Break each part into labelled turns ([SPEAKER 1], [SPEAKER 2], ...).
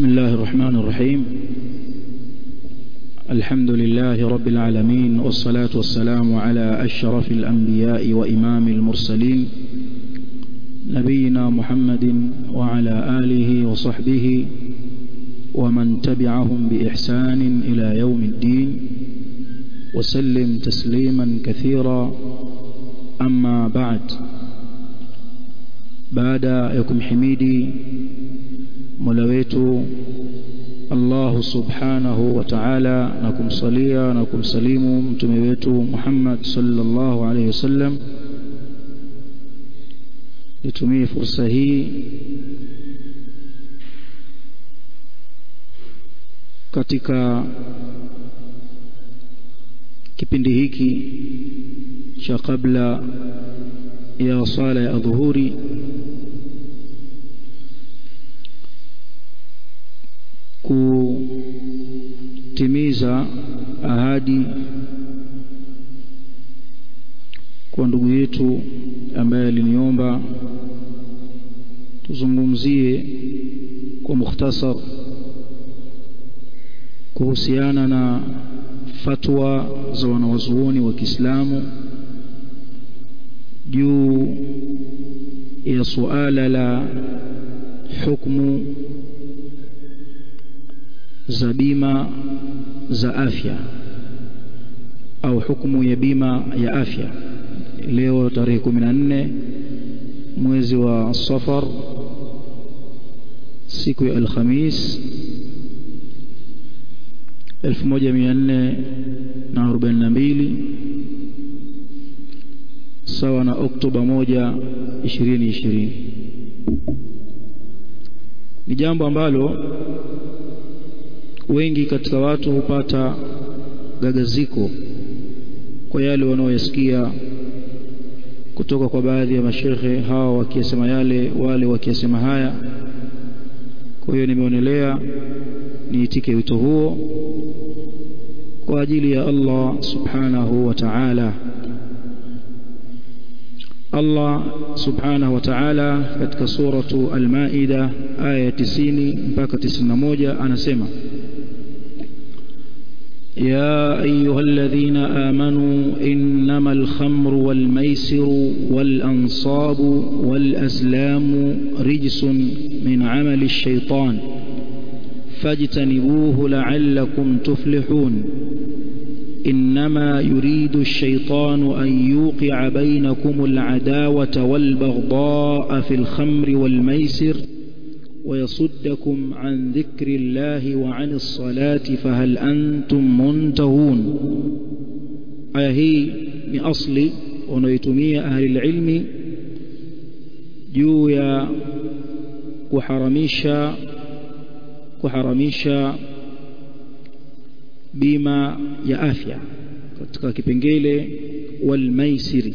[SPEAKER 1] بسم الله الرحمن الرحيم الحمد لله رب العالمين والصلاة والسلام على أشرف الأنبياء وإمام المرسلين نبينا محمد وعلى آله وصحبه ومن تبعهم بإحسان إلى يوم الدين وسلم تسليما كثيرا أما بعد بعد يكم حميدي ملويت الله سبحانه وتعالى نكم صليا نكم سليم متمويت محمد صلى الله عليه وسلم nitumie fursa hii katika kipindi hiki cha kabla ya sala ya dhuhuri kutimiza ahadi kwa ndugu yetu ambaye aliniomba tuzungumzie kwa mukhtasar kuhusiana na fatwa za wanawazuoni wa Kiislamu juu ya suala la hukumu za bima za afya au hukumu ya bima ya afya leo tarehe 14 mwezi wa Safar siku ya Alhamis 1442 sawa na Oktoba 1 2020 ni jambo ambalo wengi katika watu hupata gagaziko kwa yale wanaoyasikia kutoka kwa baadhi ya mashehe hawa wakisema yale wale wakisema haya kwa hiyo nimeonelea niitike wito huo kwa ajili ya Allah subhanahu wa ta'ala Allah subhanahu wa ta'ala katika suratu al-Maida aya 90 mpaka 91 anasema يا أيها الذين آمنوا إنما الخمر والميسر والأنصاب والأزلام رجس من عمل الشيطان فاجتنبوه لعلكم تفلحون إنما يريد الشيطان أن يوقع بينكم العداوة والبغضاء في الخمر والميسر ويصدكم عن ذكر الله وعن الصلاة فهل أنتم منتهون aya hii ni asli wanaoitumia ahli ilmi juu ya kuharamisha kuharamisha bima ya afya katika kipengele wal maisiri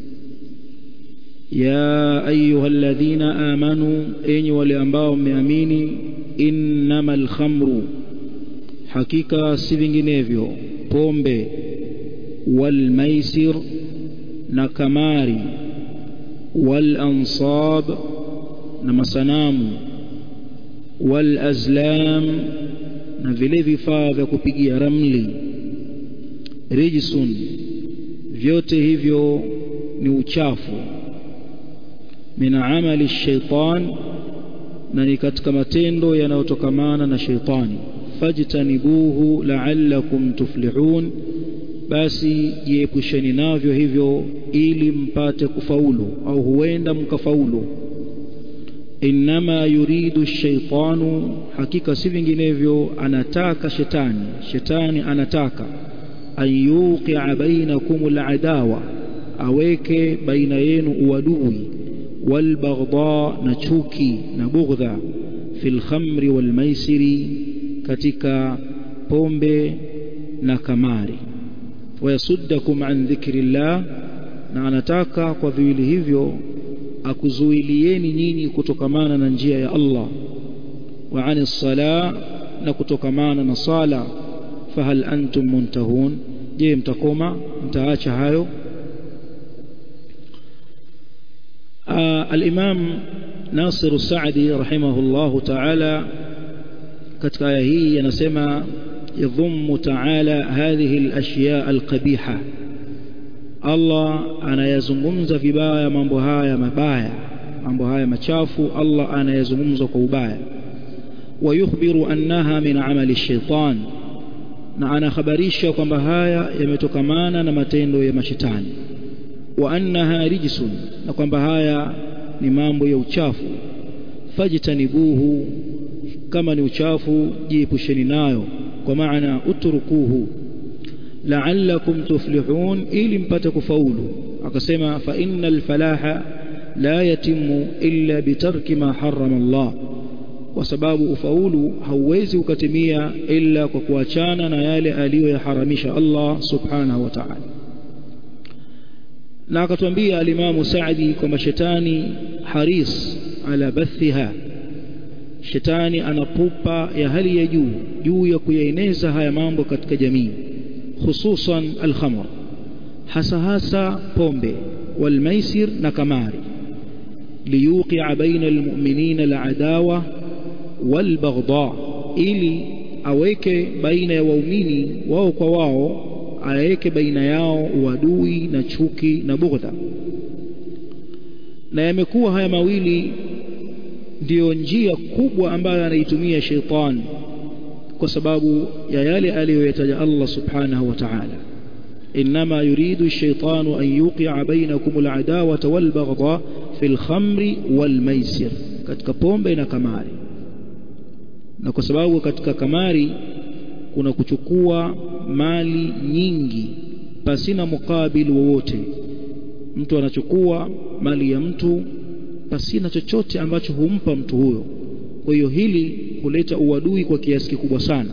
[SPEAKER 1] ya ayuha alladhina amanu enyi wale ambao mmeamini innamal khamru hakika si vinginevyo pombe wal maisir na kamari wal ansab na masanamu wal azlam na vile vifaa vya kupigia ramli rijsun vyote hivyo ni uchafu min amali shaitan na ni katika matendo yanayotokamana na shaitani fajtanibuhu la'allakum tuflihun basi jiepusheni navyo hivyo ili mpate kufaulu au huenda mkafaulu innama yuridu shaitanu hakika si vinginevyo anataka shetani shetani anataka an yuqi'a bainakum al'adawa aweke baina yenu uadui والبغضاء نشوكي نبغضا في الخمر والميسر katika pombe na kamari wayasuddakum an dhikrillah na anataka kwa viwili hivyo akuzuilieni nyinyi kutokamana na njia ya Allah wa anis sala na kutokamana na sala fahal antum muntahun je mtakoma mtaacha hayo الإمام ناصر السعدي رحمه الله تعالى katika aya hii yanasema yadhummu ta'ala hadhihi al-ashya al-qabiha Allah anayazungumza vibaya mambo haya mabaya mambo haya machafu Allah anayazungumza kwa ubaya ويخبر أنها من عمل الشيطان na anakhabarisha kwamba haya yametokamana na matendo ya mashetani wa annaha rijsun na kwamba haya ni mambo ya uchafu fajtanibuhu kama ni uchafu jiepusheni nayo kwa maana utrukuhu la'allakum tuflihun ili mpate kufaulu akasema fa innal falaha la yatimu illa bitarki ma harrama Allah kwa sababu ufaulu hauwezi ukatimia ila kwa kuachana na yale aliyoyaharamisha Allah subhanahu wa ta'ala na akatuambia alimamu Saadi kwamba shetani haris ala bathiha shetani anapupa ya hali ya juu juu ya kuyaeneza haya mambo katika jamii hususan alkhamr hasa hasa pombe walmaisir na kamari liyuqia baina almu'minina aladawa walbaghdha ili aweke baina ya waumini wao kwa wao aweke baina yao uadui na chuki na bughdha na yamekuwa haya mawili ndiyo njia kubwa ambayo anaitumia sheitani kwa sababu ya yale aliyoyataja Allah subhanahu wa ta'ala إنما يريد الشيطان أن يوقع بينكم العداوة والبغضاء في الخمر والميسر katika pombe na kamari na kwa sababu katika kamari kuna kuchukua mali nyingi pasina mukabili wowote mtu anachukua mali ya mtu pasina chochote ambacho humpa mtu huyo kwa hiyo hili huleta uadui kwa kiasi kikubwa sana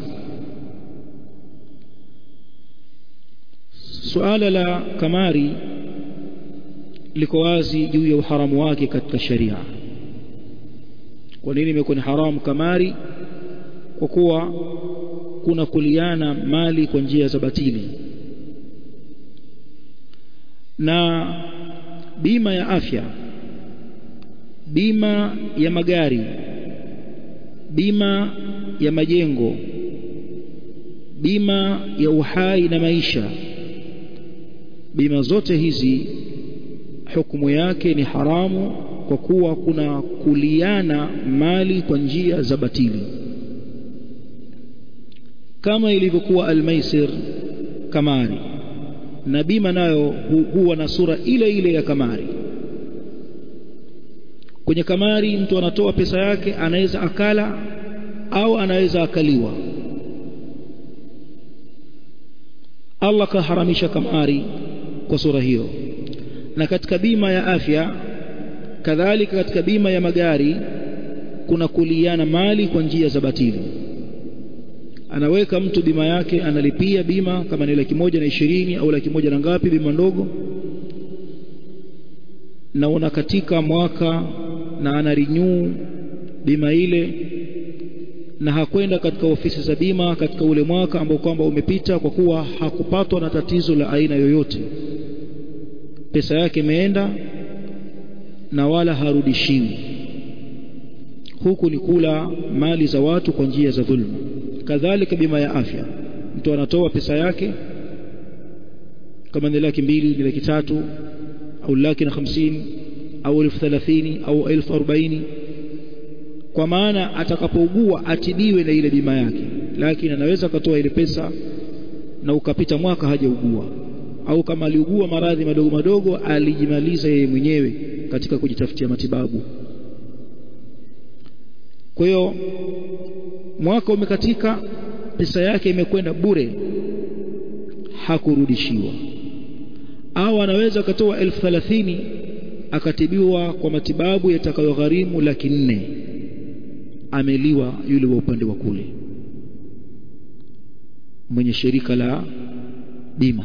[SPEAKER 1] suala la kamari liko wazi juu ya uharamu wake katika sharia kwa nini imekuwa ni haramu kamari kwa kuwa kuna kuliana mali kwa njia za batili na bima ya afya bima ya magari bima ya majengo bima ya uhai na maisha bima zote hizi hukumu yake ni haramu kwa kuwa kuna kuliana mali kwa njia za batili kama ilivyokuwa almaisir kamari na bima nayo hu, huwa na sura ile ile ya kamari kwenye kamari mtu anatoa pesa yake anaweza akala au anaweza akaliwa Allah kaharamisha kamari kwa sura hiyo na katika bima ya afya kadhalika katika bima ya magari kuna kuliana mali kwa njia za batili anaweka mtu bima yake analipia bima kama ni laki moja na ishirini au laki moja na ngapi bima ndogo na una katika mwaka na ana renew bima ile na hakwenda katika ofisi za bima katika ule mwaka ambao kwamba umepita kwa kuwa hakupatwa na tatizo la aina yoyote pesa yake imeenda na wala harudishiwi huku ni kula mali za watu kwa njia za dhulma kadhalika bima ya afya mtu anatoa pesa yake kama ni laki mbili ni laki tatu au laki na hamsini au elfu thelathini au elfu arobaini kwa maana atakapougua atibiwe na ile bima yake lakini anaweza akatoa ile pesa na ukapita mwaka hajaugua au kama aliugua maradhi madogo madogo alijimaliza yeye mwenyewe katika kujitafutia matibabu kwa hiyo mwaka umekatika pesa yake imekwenda bure hakurudishiwa au anaweza akatoa elfu thelathini akatibiwa kwa matibabu yatakayogharimu laki nne ameliwa yule wa upande wa kule mwenye shirika la bima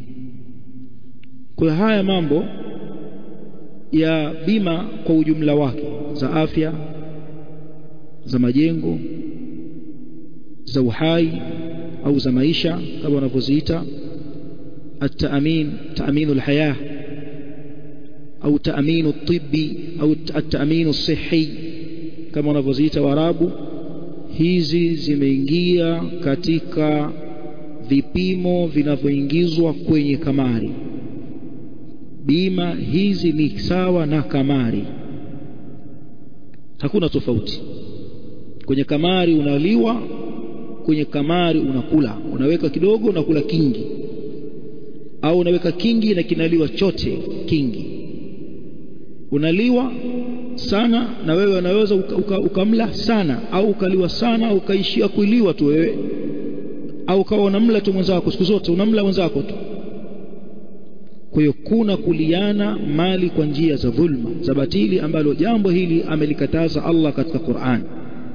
[SPEAKER 1] kwa haya mambo ya bima kwa ujumla wake za afya za majengo za uhai au za maisha kama wanavyoziita التأمين تأمين الحياة أو تأمين الطبي أو التأمين الصحي كما wanavyoziita warabu hizi zimeingia katika vipimo vinavyoingizwa kwenye kamari bima hizi ni sawa na kamari hakuna tofauti kwenye kamari unaliwa kwenye kamari unakula unaweka kidogo unakula kingi au unaweka kingi na kinaliwa chote kingi unaliwa sana na wewe unaweza ukamla uka, uka sana au ukaliwa sana au ukaishia kuiliwa tu wewe au ukawa unamla tu mwenzako siku zote unamla mwenzako tu kwa hiyo kuna kuliana mali kwa njia za dhulma za batili ambalo jambo hili amelikataza Allah katika Qur'an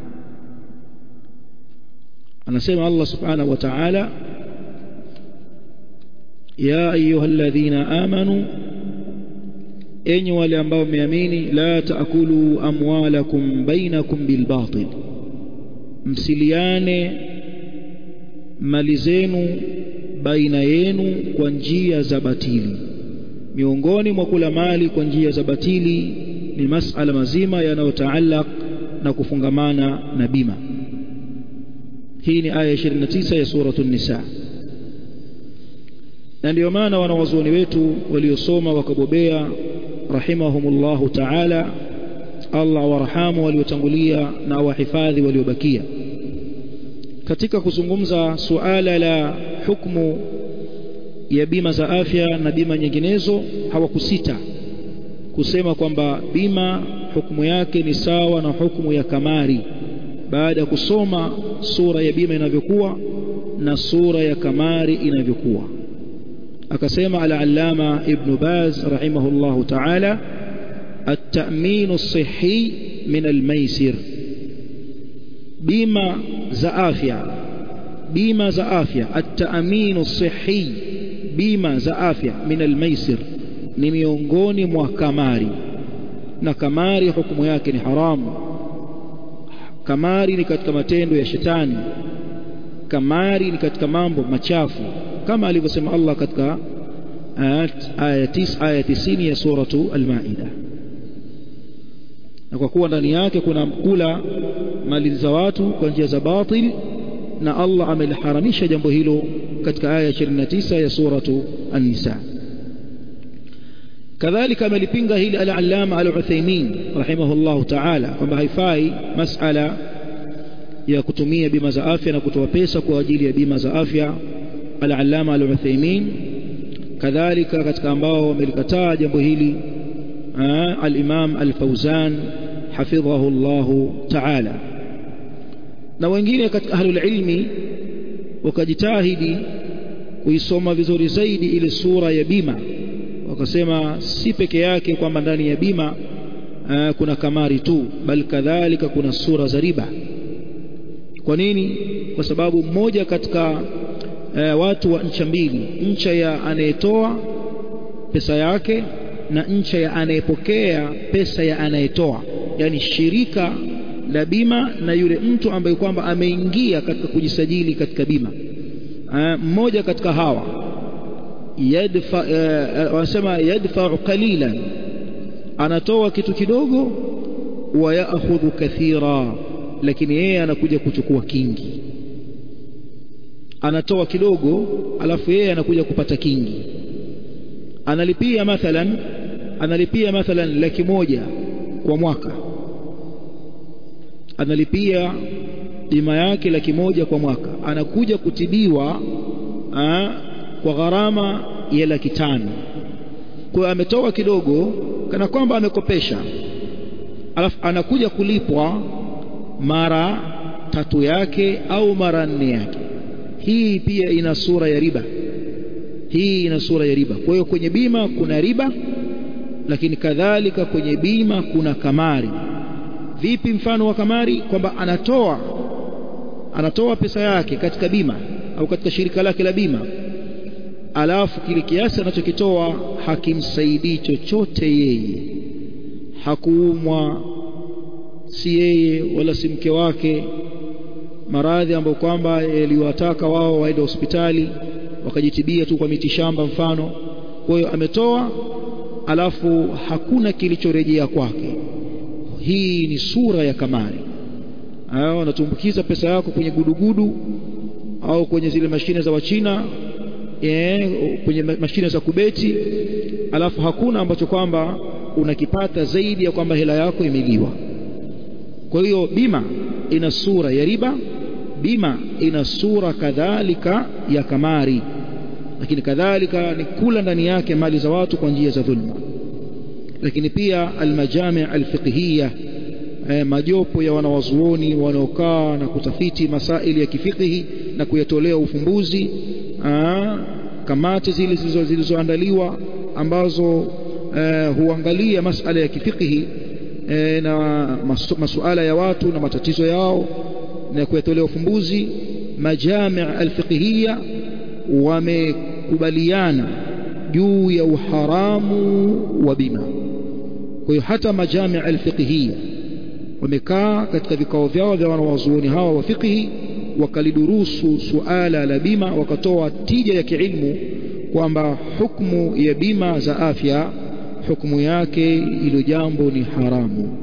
[SPEAKER 1] anasema Allah subhanahu wa ta'ala ya ayyuhalladhina amanu enyi wale ambao mmeamini la taakulu amwalakum bainakum bilbatil msiliane mali zenu baina yenu kwa njia za batili miongoni mwa kula mali kwa njia za batili ni masala mazima yanayotaallaq na kufungamana na bima hii ni aya 29 ya suratu nisa na ndio maana wanawazuoni wetu waliosoma wakabobea rahimahumullahu ta'ala Allah warhamu waliotangulia na wahifadhi waliobakia katika kuzungumza suala la hukumu ya bima za afya na bima nyinginezo hawakusita kusema kwamba bima hukumu yake ni sawa na hukumu ya kamari baada ya kusoma sura ya bima inavyokuwa na sura ya kamari inavyokuwa akasema al-allama ibn baz rahimahullahu ta'ala at-ta'min as-sihhi min al-maisir bima za afya bima za afya at-ta'min as-sihhi bima za afya min al-maisir ni miongoni mwa kamari na kamari hukumu yake ni haramu kamari ni katika matendo ya shetani kamari ni katika mambo machafu kama alivyosema Allah katika aya 9 aya 90 ya suratu al-Maida na kwa kuwa ndani yake kuna kula mali za watu kwa njia za batil na Allah ameliharamisha jambo hilo katika aya 29 ya suratu an-Nisa kadhalika amelipinga hili al-Allama al-Uthaymeen rahimahullahu ta'ala kwamba haifai masala ya kutumia bima za afya na kutoa pesa kwa ajili ya bima za afya al-Allama al-Uthaymeen kadhalika katika ambao wamelikataa jambo hili al-Imam al-Fawzan hafidhahu Allah ta'ala na wengine katika ahlul ilmi wakajitahidi kuisoma vizuri zaidi ile sura ya bima wakasema si peke yake kwamba ndani ya bima aa, kuna kamari tu bali kadhalika kuna sura za riba kwa nini kwa sababu mmoja katika aa, watu wa ncha mbili ncha ya anayetoa pesa yake na ncha ya anayepokea pesa ya anayetoa yani shirika la bima na yule mtu ambaye kwamba ameingia katika kujisajili katika bima mmoja katika hawa yadfa wanasema yadfa qalilan anatoa kitu kidogo wa yaakhudhu kathira lakini yeye anakuja kuchukua kingi anatoa kidogo alafu yeye anakuja kupata kingi analipia mathalan analipia mathalan laki moja kwa mwaka analipia bima yake laki moja kwa mwaka anakuja kutibiwa aa, kwa gharama ya laki tano kwa hiyo ametoa kidogo kana kwamba amekopesha alafu anakuja kulipwa mara tatu yake au mara nne yake hii pia ina sura ya riba hii ina sura ya riba kwa hiyo kwenye bima kuna riba lakini kadhalika kwenye bima kuna kamari vipi mfano wa kamari kwamba anatoa anatoa pesa yake katika bima au katika shirika lake la bima alafu kile kiasi anachokitoa hakimsaidii chochote yeye hakuumwa si yeye wala si mke wake maradhi ambayo kwamba yaliwataka wao waende hospitali wakajitibia tu kwa mitishamba mfano kwa hiyo ametoa alafu hakuna kilichorejea kwake hii ni sura ya kamari au unatumbukiza pesa yako kwenye gudugudu au kwenye zile mashine za wachina e, kwenye mashine za kubeti alafu hakuna ambacho kwamba unakipata zaidi ya kwamba hela yako imeliwa kwa hiyo bima ina sura ya riba bima ina sura kadhalika ya kamari lakini kadhalika ni kula ndani yake mali za watu kwa njia za dhulma lakini pia almajami alfiqhiyya eh, majopo ya wanawazuoni wanaokaa na kutafiti masaili ya kifiqhi na kuyatolea ufumbuzi aa, kamati zile zilizoandaliwa ambazo eh, huangalia masala ya kifiqhi eh, na masu, masuala ya watu na matatizo yao na kuyatolea ufumbuzi majami alfiqhiyya wamekubaliana juu ya uharamu wa bima kwa hiyo hata majami alfiqhiyya wamekaa katika vikao vyao vya wanawazuoni hawa wa fiqhi wakalidurusu suala la bima wakatoa tija ya kiilmu kwamba hukmu ya bima za afya hukmu yake ilo jambo ni haramu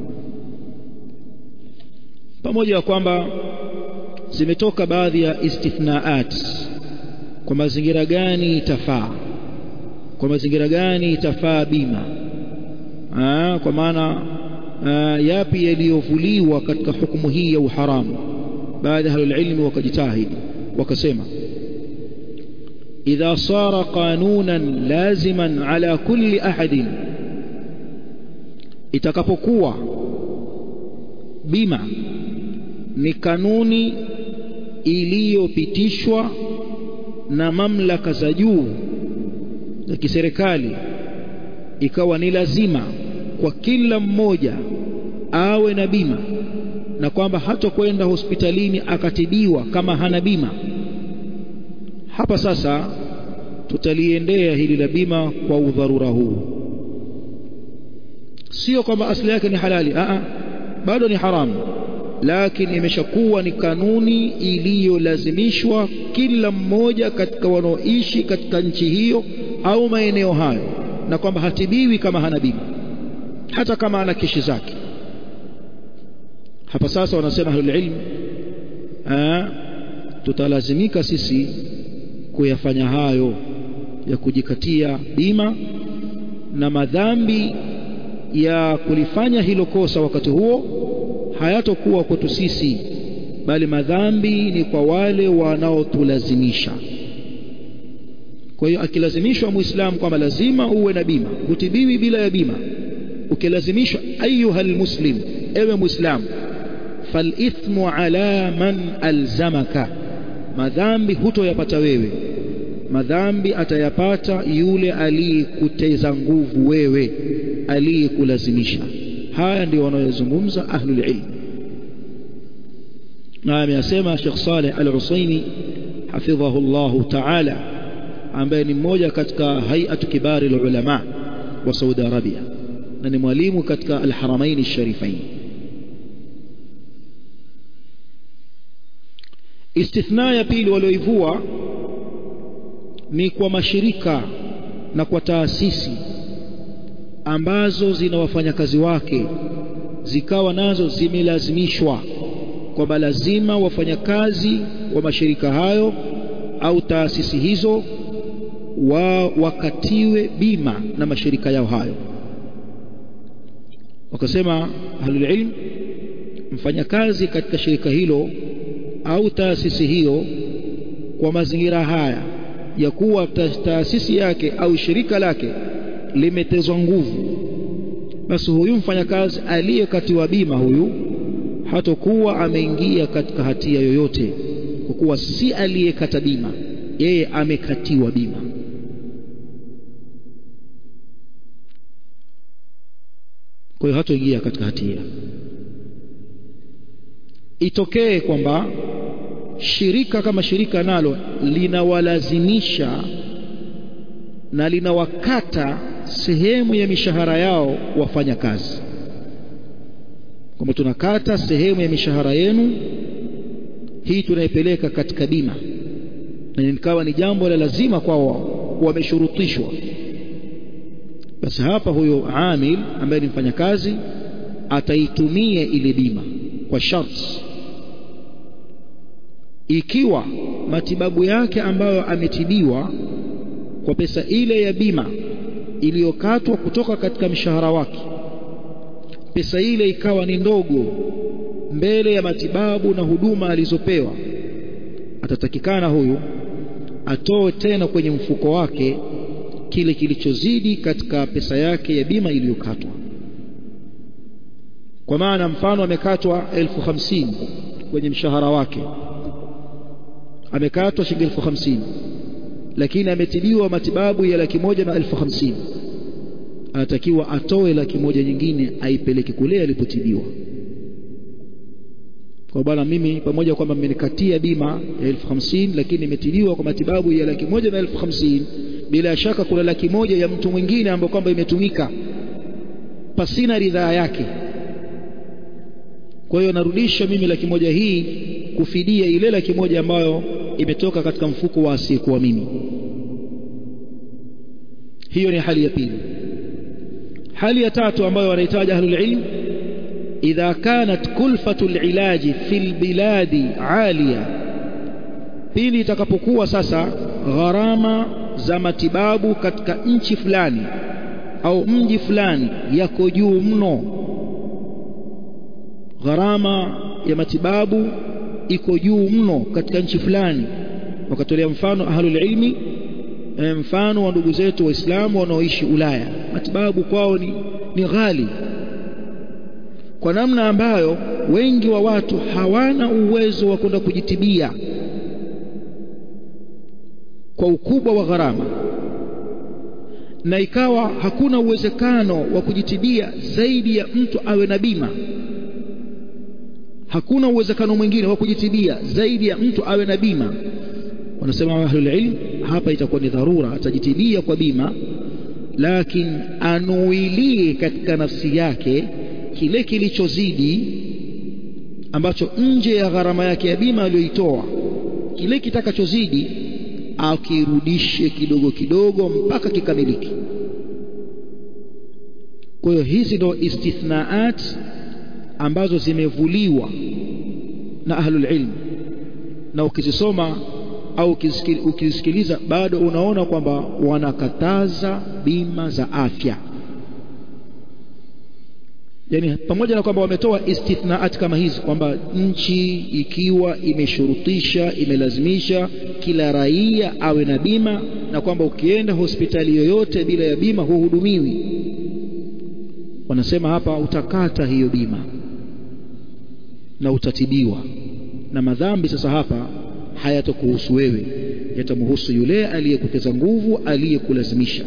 [SPEAKER 1] pamoja na kwamba zimetoka baadhi ya istithnaat kwa mazingira gani itafaa kwa mazingira gani itafaa bima Aa, kwa maana uh, yapi yaliyovuliwa katika hukumu hii ya uharamu baadhi ya ahlulilmi wakajitahidi wakasema idha sara qanunan laziman ala kulli ahadin itakapokuwa bima ni kanuni iliyopitishwa na mamlaka za juu za kiserikali ikawa ni lazima kwa kila mmoja awe na bima na kwamba hatokwenda hospitalini akatibiwa kama hana bima hapa sasa tutaliendea hili la bima kwa udharura huu sio kwamba asili yake ni halali Aa, bado ni haramu lakini imeshakuwa ni kanuni iliyolazimishwa kila mmoja katika wanaoishi katika nchi hiyo au maeneo hayo na kwamba hatibiwi kama hana bima hata kama ana keshi zake hapa sasa wanasema ahlulilm tutalazimika sisi kuyafanya hayo ya kujikatia bima na madhambi ya kulifanya hilo kosa wakati huo hayatokuwa kwetu sisi bali madhambi ni kwa wale wanaotulazimisha kwa hiyo akilazimishwa muislamu kwamba lazima uwe na bima hutibiwi bila ya bima ukilazimishwa ayuha almuslim ewe muislamu falithmu ala man alzamaka madhambi hutoyapata wewe madhambi atayapata yule aliyekuteza nguvu wewe aliyekulazimisha haya ndio wanayozungumza ahlul ilm na ameyasema Sheikh Saleh Al-Usaini hafidhahu Allah ta'ala ambaye ni mmoja katika hay'atu kibari ulama wa Saudi Arabia na ni mwalimu katika Al-Haramain Al-Sharifain istithna ya pili walioivua ni kwa mashirika na kwa taasisi ambazo zina wafanyakazi wake zikawa nazo zimelazimishwa kwamba lazima wafanyakazi wa mashirika hayo au taasisi hizo wa wakatiwe bima na mashirika yao hayo wakasema ahlul ilm mfanyakazi katika shirika hilo au taasisi hiyo kwa mazingira haya ya kuwa taasisi yake au shirika lake limetezwa nguvu basi huyu mfanyakazi aliyekatiwa bima huyu hatokuwa ameingia katika hatia yoyote kwa kuwa si aliyekata bima yeye amekatiwa bima kwa hiyo hatoingia katika hatia itokee kwamba shirika kama shirika nalo linawalazimisha na linawakata sehemu ya mishahara yao wafanya kazi kwamba tunakata sehemu ya mishahara yenu hii tunaipeleka katika bima na nikawa ni jambo la lazima kwao wameshurutishwa basi hapa huyo amil ambaye ni mfanyakazi ataitumia ile bima kwa sharti ikiwa matibabu yake ambayo ametibiwa kwa pesa ile ya bima iliyokatwa kutoka katika mshahara wake pesa ile ikawa ni ndogo mbele ya matibabu na huduma alizopewa atatakikana huyu atoe tena kwenye mfuko wake kile kilichozidi katika pesa yake ya bima iliyokatwa kwa maana mfano amekatwa elfu hamsini kwenye mshahara wake amekatwa shilingi elfu hamsini lakini ametibiwa matibabu ya laki moja na elfu hamsini anatakiwa atoe laki moja nyingine aipeleke kule alipotibiwa kwa bwana mimi pamoja kwamba mmenikatia bima ya elfu hamsini lakini nimetibiwa kwa matibabu ya laki moja na elfu hamsini bila shaka kuna laki moja ya mtu mwingine ambayo kwamba imetumika pasina ridhaa yake kwa hiyo narudisha mimi laki moja hii kufidia ile laki moja ambayo imetoka katika mfuko wa asiyekuwa mimi hiyo ni hali ya pili hali ya tatu ambayo wanahitaji ahlul ilm idha kanat kulfatu lilaji fi lbiladi aliya pili itakapokuwa sasa gharama za matibabu katika nchi fulani au mji fulani yako juu mno gharama ya matibabu iko juu mno katika nchi fulani wakatolea mfano ahlul ilmi mfano wa ndugu zetu waislamu wanaoishi Ulaya matibabu kwao ni, ni ghali kwa namna ambayo wengi wa watu hawana uwezo wa kwenda kujitibia kwa ukubwa wa gharama na ikawa hakuna uwezekano wa kujitibia zaidi ya mtu awe na bima hakuna uwezekano mwingine wa kujitibia zaidi ya mtu awe na bima wanasema ahlul ilm hapa itakuwa ni dharura atajitibia kwa bima lakini anuilie katika nafsi yake kile kilichozidi ambacho nje ya gharama yake ya bima aliyoitoa kile kitakachozidi akirudishe kidogo kidogo mpaka kikamiliki kwa hiyo hizi ndo istithnaat ambazo zimevuliwa na ahlul ilm na ukizisoma au ukisikiliza bado unaona kwamba wanakataza bima za afya yani pamoja na kwamba wametoa istithnaat kama hizi kwamba nchi ikiwa imeshurutisha imelazimisha kila raia awe na bima na kwamba ukienda hospitali yoyote bila ya bima huhudumiwi wanasema hapa utakata hiyo bima na utatibiwa na madhambi sasa hapa hayatokuhusu wewe yatamhusu yule aliyekuteza nguvu aliyekulazimisha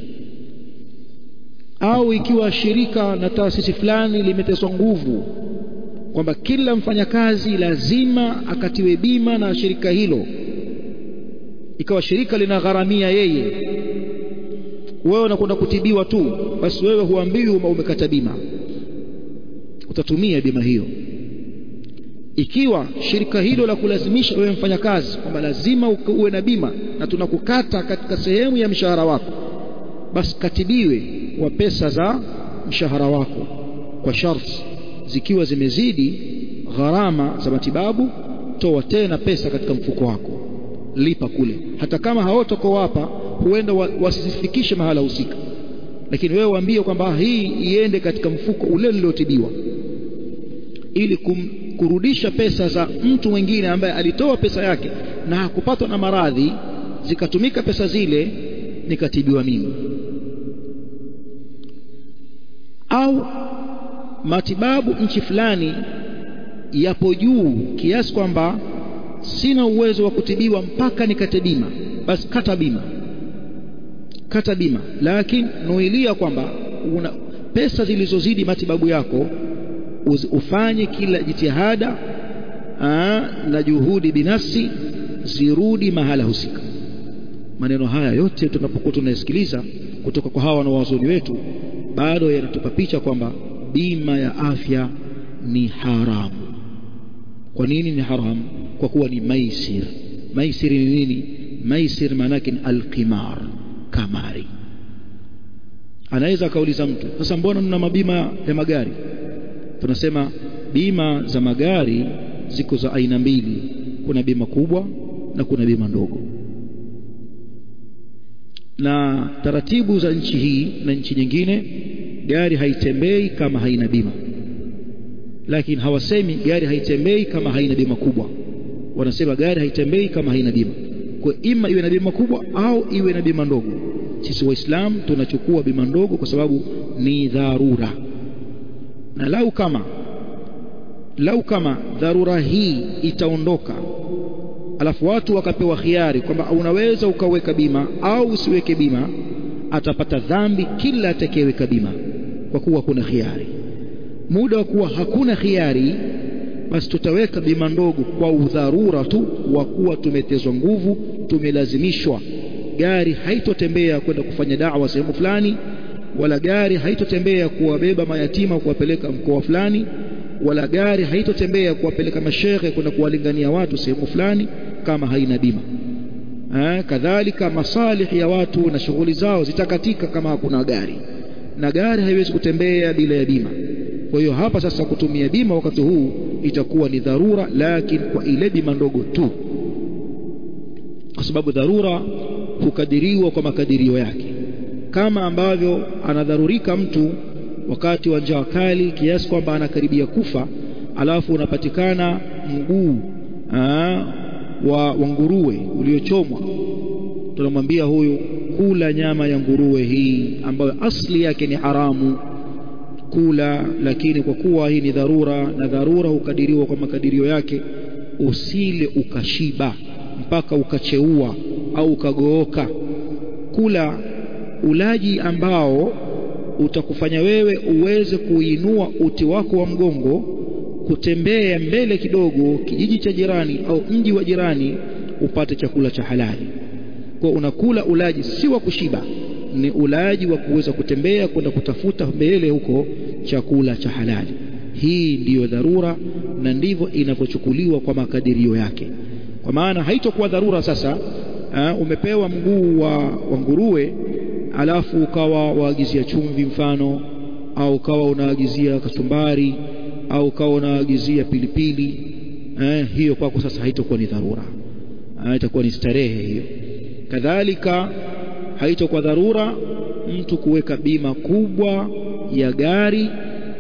[SPEAKER 1] au ikiwa shirika na taasisi fulani limeteswa nguvu kwamba kila mfanyakazi lazima akatiwe bima na shirika hilo ikawa shirika linagharamia yeye wewe unakwenda kutibiwa tu basi wewe huambiwi umekata bima utatumia bima hiyo ikiwa shirika hilo la kulazimisha wewe mfanyakazi kwamba lazima uwe na bima na tunakukata katika sehemu ya mshahara wako basi katibiwe wa pesa za mshahara wako kwa sharti zikiwa zimezidi gharama za matibabu toa tena pesa katika mfuko wako lipa kule hata kama hawatokowapa huenda wasizifikishe mahala husika lakini wewe waambie kwamba hii iende katika mfuko ule niliotibiwa ili kum, kurudisha pesa za mtu mwingine ambaye alitoa pesa yake na hakupatwa na maradhi zikatumika pesa zile nikatibiwa mimi au matibabu nchi fulani yapo juu kiasi kwamba sina uwezo wa kutibiwa mpaka nikate bima basi kata bima kata bima lakini nuilia kwamba una pesa zilizozidi matibabu yako ufanye kila jitihada aa, na juhudi binafsi zirudi mahala husika maneno haya yote tunapokuwa tunasikiliza kutoka kwa hawa wanaowazoni wetu bado yanatupa picha kwamba bima ya afya ni haramu kwa nini ni haramu kwa kuwa ni maisir maisir ni nini maisir maanake ni alqimar kamari anaweza akauliza mtu sasa mbona mna mabima ya magari tunasema bima za magari ziko za aina mbili kuna bima kubwa na kuna bima ndogo na taratibu za nchi hii na nchi nyingine gari haitembei kama haina bima lakini hawasemi gari haitembei kama haina bima kubwa wanasema gari haitembei kama haina bima kwa ima iwe na bima kubwa au iwe na bima ndogo sisi waislamu tunachukua bima ndogo kwa sababu ni dharura na lau kama lau kama dharura hii itaondoka alafu watu wakapewa khiari kwamba unaweza ukaweka bima au usiweke bima atapata dhambi kila atakayeweka bima kwa kuwa kuna khiari muda wa kuwa hakuna khiari basi tutaweka bima ndogo kwa udharura tu wa kuwa tumetezwa nguvu tumelazimishwa gari haitotembea kwenda kufanya dawa sehemu fulani wala gari haitotembea kuwabeba mayatima kuwapeleka mkoa fulani wala gari haitotembea kuwapeleka mashehe kwenda kuwalingania watu sehemu fulani kama haina bima ha, kadhalika masalih ya watu na shughuli zao zitakatika kama hakuna gari na gari haiwezi kutembea bila ya bima kwa hiyo hapa sasa kutumia bima wakati huu itakuwa ni dharura lakini kwa ile bima ndogo tu kwa sababu dharura hukadiriwa kwa makadirio yake kama ambavyo anadharurika mtu wakati wa njaa kali kiasi kwamba anakaribia kufa alafu unapatikana mguu wa, wa nguruwe uliochomwa tunamwambia huyu kula nyama ya nguruwe hii ambayo asli yake ni haramu kula lakini kwa kuwa hii ni dharura na dharura hukadiriwa kwa makadirio yake usile ukashiba mpaka ukacheua au ukagooka kula ulaji ambao utakufanya wewe uweze kuinua uti wako wa mgongo kutembea mbele kidogo kijiji cha jirani au mji wa jirani upate chakula cha halali kwa unakula ulaji si wa kushiba ni ulaji wa kuweza kutembea kwenda kutafuta mbele huko chakula cha halali hii ndiyo dharura na ndivyo inavyochukuliwa kwa makadirio yake kwa maana haitokuwa dharura sasa ha, umepewa mguu wa, wa nguruwe alafu ukawa waagizia chumvi mfano au ukawa unaagizia kachumbari au ukawa unaagizia pilipili eh, hiyo kwako sasa haitokuwa ni dharura eh, itakuwa ni starehe hiyo kadhalika haitokuwa dharura mtu kuweka bima kubwa ya gari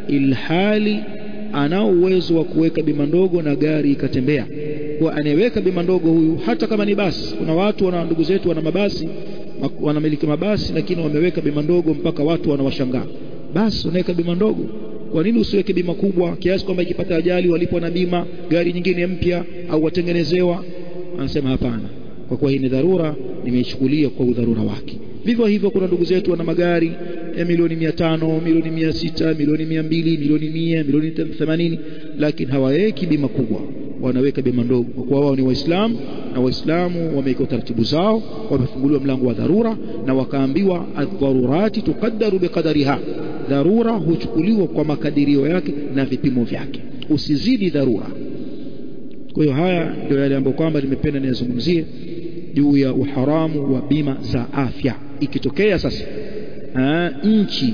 [SPEAKER 1] ilhali anao uwezo wa kuweka bima ndogo na gari ikatembea kwa anayeweka bima ndogo huyu hata kama ni basi kuna watu wana ndugu zetu wana mabasi wanamiliki mabasi lakini wameweka bima ndogo mpaka watu wanawashangaa basi unaweka bima ndogo kwa nini usiweke bima kubwa kiasi kwamba ikipata ajali walipo na bima gari nyingine mpya au watengenezewa anasema hapana kwa kuwa hii ni dharura nimeichukulia kwa udharura wake vivyo hivyo kuna ndugu zetu wana magari ya milioni mia tano milioni mia sita milioni mia mbili milioni mia milioni themanini lakini hawaweki bima kubwa wanaweka bima ndogo kwa kuwa wao ni waislamu na waislamu wameweka taratibu zao wamefunguliwa mlango wa dharura na wakaambiwa adharurati tuqaddaru biqadariha dharura huchukuliwa kwa makadirio yake na vipimo vyake usizidi dharura kwa hiyo haya ndio yale ambayo kwamba nimependa niyazungumzie juu ya uharamu wa bima za afya ikitokea sasa aa, nchi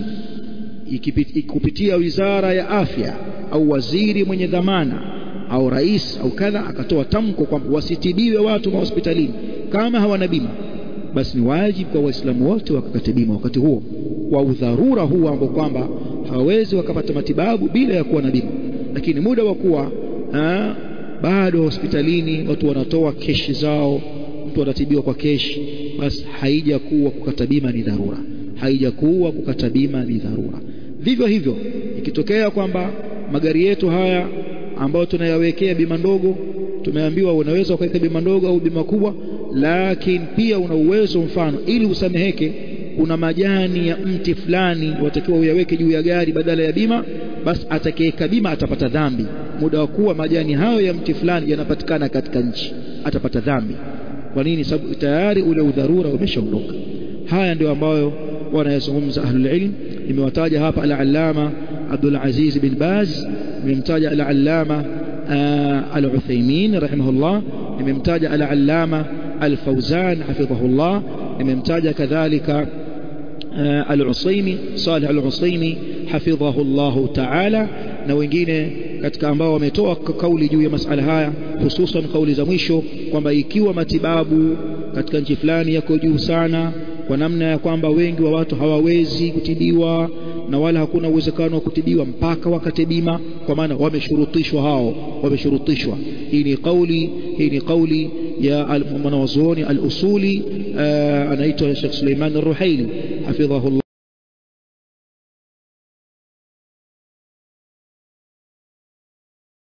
[SPEAKER 1] kupitia wizara ya afya au waziri mwenye dhamana au rais au kadha akatoa tamko kwamba wasitibiwe watu mahospitalini kama hawana bima basi ni wajibu kwa waislamu wote wakakate bima wakati huo kwa udharura huo ambao kwamba hawawezi wakapata matibabu bila ya kuwa na bima lakini muda wa kuwa bado hospitalini watu wanatoa keshi zao mtu anatibiwa kwa keshi basi haijakuwa kukata bima ni dharura haijakuwa kukata bima ni dharura vivyo hivyo ikitokea kwamba magari yetu haya ambayo tunayawekea bima ndogo tumeambiwa unaweza ukaweka bima ndogo au bima kubwa lakini pia una uwezo mfano ili usameheke kuna majani ya mti fulani watakiwa uyaweke juu ya gari badala ya bima basi atakayeweka bima atapata dhambi muda wa kuwa majani hayo ya mti fulani yanapatikana katika nchi atapata dhambi kwa nini sababu tayari ule udharura umeshaondoka haya ndio ambayo wanayazungumza ahlul ilm nimewataja hapa al-allama Abdul Aziz bin Baz nimemtaja al-allama al-Uthaymeen rahimahullah nimemtaja al-allama al-Fawzan hafidhahullah nimemtaja kadhalika al-Usaymi Salih al-Usaymi hafidhahullah ta'ala na wengine katika ambao wametoa kauli juu ya masala haya hususan kauli za mwisho kwamba ikiwa matibabu katika nchi fulani yako juu sana kwa namna ya kwamba wengi wa watu hawawezi kutibiwa na wala hakuna uwezekano wa kutibiwa mpaka wakate bima kwa maana wameshurutishwa hao wameshurutishwa hii ni kauli hii ni kauli ya mwanawazuoni al-usuli anaitwa Sheikh Suleiman Ar-Ruhaili hafidhahullah